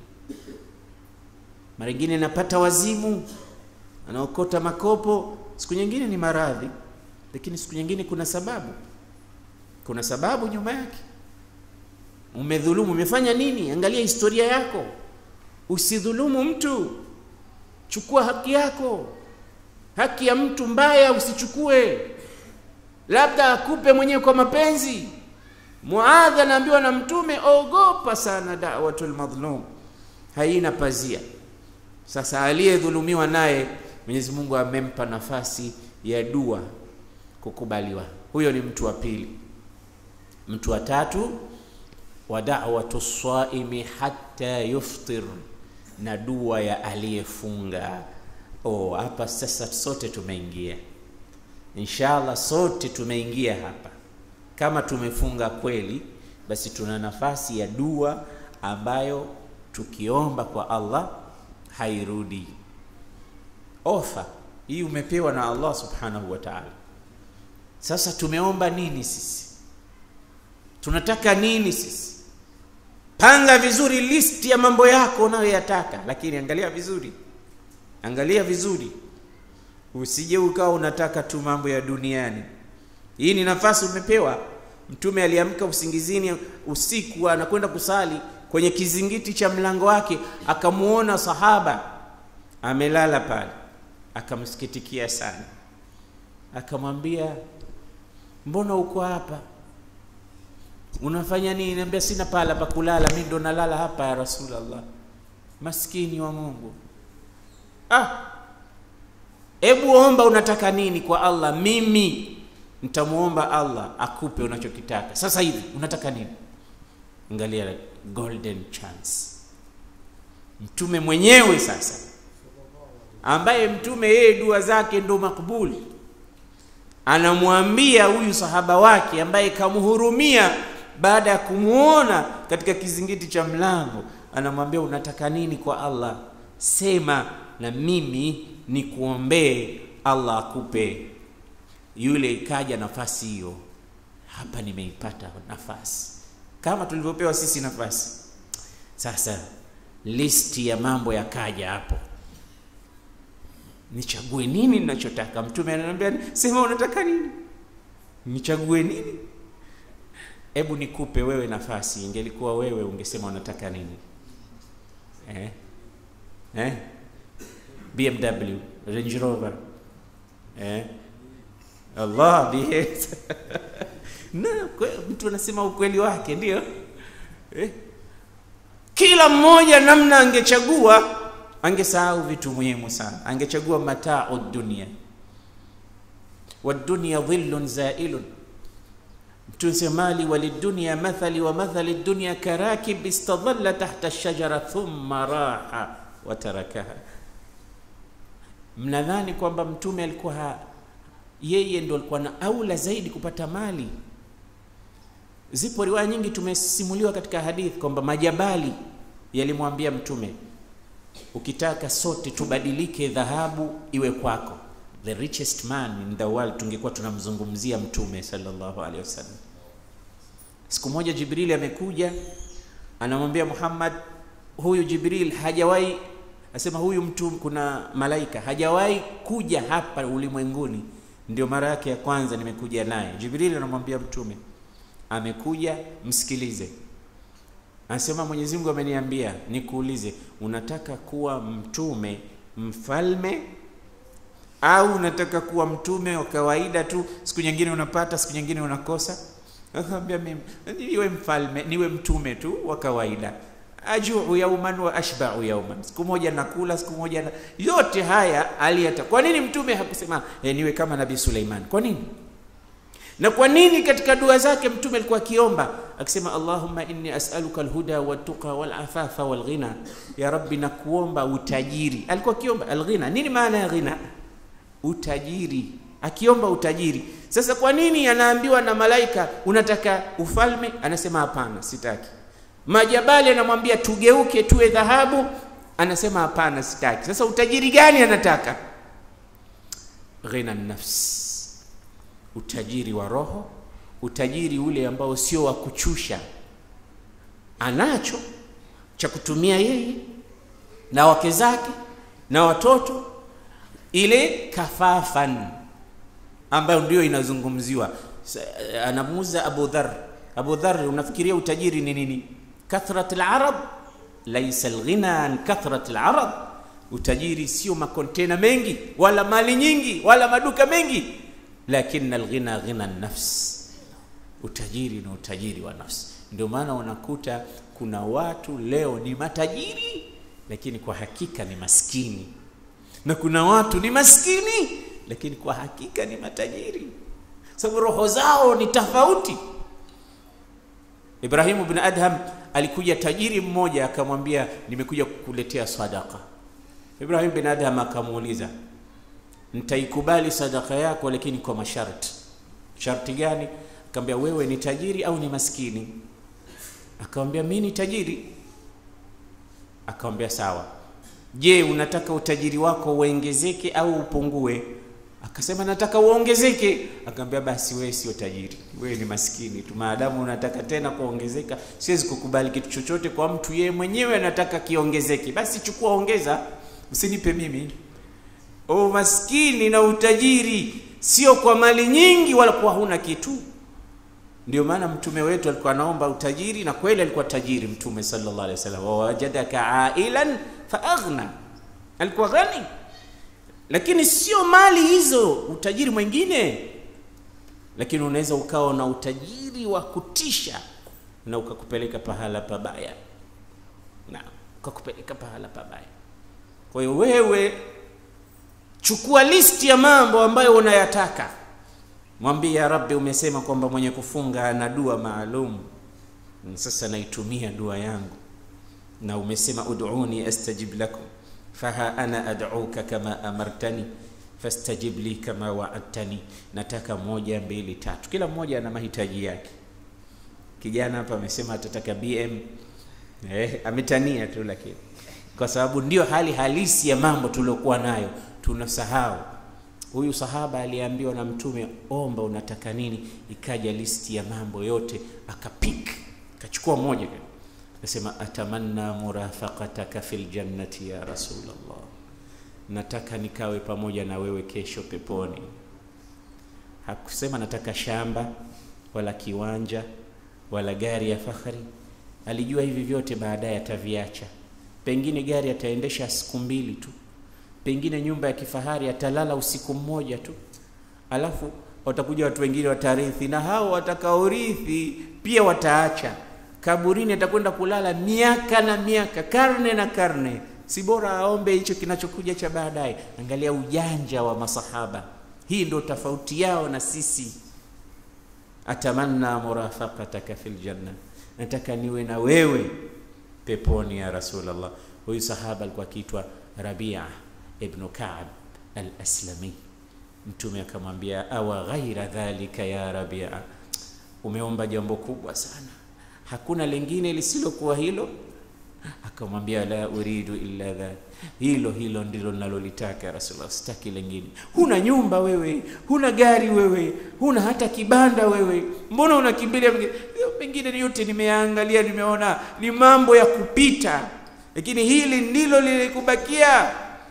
Mara nyingine napata wazimu, anaokota makopo, siku nyingine ni maradhi, lakini siku nyingine kuna sababu, kuna sababu nyuma yake. Umedhulumu, umefanya nini? Angalia historia yako, usidhulumu mtu, chukua haki yako. Haki ya mtu mbaya usichukue, labda akupe mwenyewe kwa mapenzi. Muadh anaambiwa na Mtume, ogopa sana da'watul madhlum, haina pazia. Sasa aliyedhulumiwa naye Mwenyezi Mungu amempa nafasi ya dua kukubaliwa. Huyo ni mtu wa pili. Mtu wa tatu, wa da'watu swaimi hatta yuftir, na dua ya aliyefunga. Oh, hapa sasa sote tumeingia, inshallah, sote tumeingia hapa. Kama tumefunga kweli, basi tuna nafasi ya dua ambayo tukiomba kwa Allah hairudi. Ofa hii umepewa na Allah subhanahu wa ta'ala. Sasa tumeomba nini sisi? Tunataka nini sisi? Panga vizuri listi ya mambo yako unayoyataka, lakini angalia vizuri, angalia vizuri, usije ukawa unataka tu mambo ya duniani. Hii ni nafasi umepewa. Mtume aliamka usingizini usiku, anakwenda kusali kwenye kizingiti cha mlango wake, akamuona sahaba amelala pale, akamsikitikia sana, akamwambia mbona uko hapa, unafanya nini? Niambia, sina pahala pa kulala, mimi ndo nalala hapa ya Rasulullah. Maskini wa Mungu. Ah, hebu omba, unataka nini kwa Allah? Mimi nitamuomba Allah akupe unachokitaka sasa hivi. Unataka nini? Angalia golden chance. Mtume mwenyewe sasa, ambaye mtume yeye dua zake ndo makbuli, anamwambia huyu sahaba wake ambaye kamhurumia baada ya kumwona katika kizingiti cha mlango, anamwambia unataka nini kwa Allah? Sema na mimi nikuombee Allah akupe. Yule ikaja nafasi hiyo, hapa nimeipata nafasi kama tulivyopewa sisi nafasi. Sasa listi ya mambo yakaja hapo, nichague nini ninachotaka? Mtume ananiambia sema unataka nini, nichague nini? Hebu nikupe wewe nafasi. Ingelikuwa wewe ungesema unataka nini? Eh? Eh? BMW, Range Rover, eh? Allah bihe na mtu anasema ukweli wake ndio eh? Kila mmoja namna angechagua, angesahau vitu muhimu sana. Angechagua matau dunia, wadunia dhillun zailun. Tusemali walidunia mathali wa mathali dunia karakib istadhalla tahta shajara thumma raha watarakaha. Mnadhani kwamba mtume alikuwa yeye ndo alikuwa na aula zaidi kupata mali? Zipo riwaya nyingi tumesimuliwa katika hadithi kwamba majabali yalimwambia mtume, ukitaka sote tubadilike, dhahabu iwe kwako. The richest man in the world, tungekuwa tunamzungumzia mtume sallallahu alaihi wasallam. Siku moja Jibril amekuja anamwambia Muhammad, huyu Jibril hajawahi asema, huyu mtu, kuna malaika hajawahi kuja hapa ulimwenguni, ndio mara yake ya kwanza nimekuja naye. Jibril anamwambia mtume amekuja msikilize. Anasema Mwenyezi Mungu ameniambia nikuulize, unataka kuwa mtume mfalme au unataka kuwa mtume wa kawaida tu, siku nyingine unapata, siku nyingine unakosa? Akamwambia mimi niwe mfalme, niwe mtume tu wa kawaida. Ajuu yauman wa ashbau yauman, siku moja nakula, siku moja na... yote haya aliyata. Kwa nini mtume hakusema eh, niwe kama Nabii Suleiman? Kwa nini? na kwa nini katika dua zake mtume alikuwa akiomba akisema, Allahumma inni as'aluka alhuda watuqa walafafa walghina, ya Rabbi, nakuomba utajiri. Alikuwa akiomba alghina. Nini maana ya ghina? Utajiri, akiomba utajiri. Sasa kwa nini anaambiwa na malaika unataka ufalme? Anasema hapana, sitaki. Majabali anamwambia tugeuke tuwe dhahabu, anasema hapana, sitaki. Sasa utajiri gani anataka? Ghina nafsi utajiri wa roho, utajiri ule ambao sio wa kuchusha. anacho cha kutumia yeye na wake zake na watoto, ile kafafan ambayo ndio inazungumziwa. Anamuuza Abu Dhar, Abu Dhar, unafikiria utajiri ni nini? Kathrat al-arad laisa al-ghina an kathrat al-arad, utajiri sio makontena mengi wala mali nyingi wala maduka mengi, lakin al-ghina ghina an-nafs, utajiri ni utajiri wa nafsi. Ndio maana unakuta kuna watu leo ni matajiri lakini kwa hakika ni maskini, na kuna watu ni maskini lakini kwa hakika ni matajiri, sababu roho zao ni tofauti. Ibrahimu bin Adham alikuja tajiri mmoja akamwambia, nimekuja kukuletea sadaka. Ibrahim bin Adham akamuuliza, nitaikubali sadaka yako, lakini kwa masharti. Sharti gani? Akamwambia, wewe ni tajiri au ni maskini? Akamwambia, mimi ni tajiri. Akamwambia, sawa. Je, unataka utajiri wako uongezeke au upungue? Akasema nataka uongezeke. Akamwambia basi wewe sio tajiri, wewe ni maskini tu. Maadamu unataka tena kuongezeka, siwezi kukubali kitu chochote kwa mtu yeye mwenyewe anataka kiongezeke. Basi chukua, ongeza, usinipe mimi. O, maskini na utajiri sio kwa mali nyingi wala kwa huna kitu. Ndio maana mtume wetu alikuwa anaomba utajiri, na kweli alikuwa tajiri Mtume sallallahu alaihi wasallam, wawajadaka ailan fa aghna, alikuwa ghani lakini sio mali hizo, utajiri mwingine. Lakini unaweza ukawa na utajiri wa kutisha na ukakupeleka pahala pabaya, na ukakupeleka pahala pabaya. Kwa hiyo wewe chukua listi ya mambo ambayo unayataka, mwambie ya Rabbi, umesema kwamba mwenye kufunga ana dua maalum, sasa naitumia dua yangu, na umesema ud'uni astajib lakum faha ana ad'uka kama amartani fastajib li kama wa'adtani. Nataka moja mbili tatu, kila mmoja ana mahitaji yake. Kijana hapa amesema atataka BM eh, ametania tu, lakini kwa sababu ndio hali halisi ya mambo tuliokuwa nayo tunasahau. Huyu sahaba aliambiwa na Mtume, omba unataka nini, ikaja listi ya mambo yote, akapik akachukua moja Akasema, atamanna murafaqataka fil jannati ya Rasulullah, nataka nikawe pamoja na wewe kesho peponi. Hakusema nataka shamba wala kiwanja wala gari ya fahari. Alijua hivi vyote baadaye ataviacha. Pengine gari ataendesha siku mbili tu, pengine nyumba ya kifahari atalala usiku mmoja tu, alafu watakuja watu wengine watarithi, na hao watakaorithi pia wataacha kaburini atakwenda kulala miaka na miaka, karne na karne. Si bora aombe hicho kinachokuja cha baadaye? Angalia ujanja wa masahaba, hii ndio tofauti yao na sisi. Atamanna murafaqataka fil janna, nataka niwe na wewe peponi ya Rasulullah. Huyu sahaba alikuwa akiitwa Rabia ibn Ka'b al-Aslami. Mtume akamwambia, awa ghaira dhalika ya Rabia, umeomba jambo kubwa sana hakuna lingine lisilokuwa hilo? Akamwambia, la uridu illa dhalik, hilo hilo ndilo ninalolitaka Rasulullah, sitaki lingine. Huna nyumba wewe, huna gari wewe, huna hata kibanda wewe, mbona unakimbilia mengine? Yote nimeangalia, nimeona ni mambo ya kupita, lakini hili ndilo lilikubakia.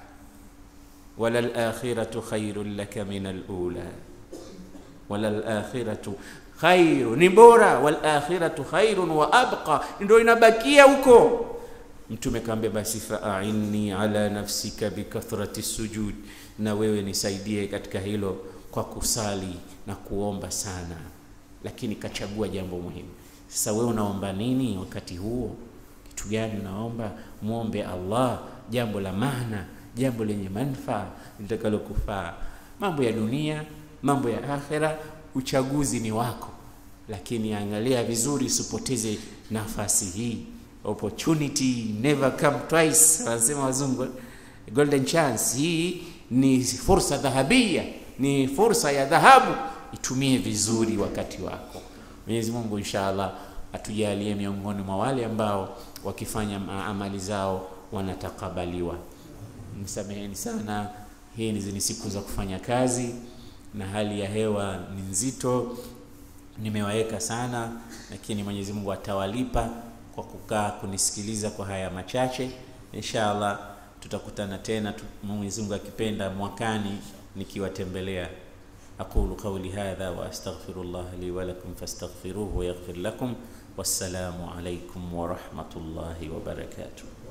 wala al-akhiratu khairun laka min al-ula, wala al-akhiratu khairu ni bora, wal akhiratu khairun wa abqa, ndio inabakia huko. Mtume kaambia, basi fa'inni ala nafsika bikathrati sujud, na wewe nisaidie katika hilo kwa kusali na kuomba sana. Lakini kachagua jambo muhimu. Sasa wewe unaomba nini wakati huo? Kitu gani unaomba? Muombe Allah jambo la maana, jambo lenye manufaa litakalokufaa. Mambo ya dunia, mambo ya akhera uchaguzi ni wako, lakini angalia vizuri, usipoteze nafasi hii. Opportunity never come twice, wanasema wazungu, golden chance. Hii ni fursa dhahabia, ni fursa ya dhahabu, itumie vizuri wakati wako. Mwenyezi Mungu inshallah atujalie miongoni mwa wale ambao wakifanya amali zao wanatakabaliwa. Msameheni sana, hii ni siku za kufanya kazi na hali ya hewa ni nzito, nimewaweka sana, lakini Mwenyezi Mungu atawalipa kwa kukaa kunisikiliza kwa haya machache. Inshallah tutakutana tena tu, Mwenyezi Mungu akipenda mwakani nikiwatembelea. aqulu qawli hadha wa astaghfirullah li wa lakum fastaghfiruhu yaghfir lakum. Wassalamu alaykum wa rahmatullahi wa barakatuh.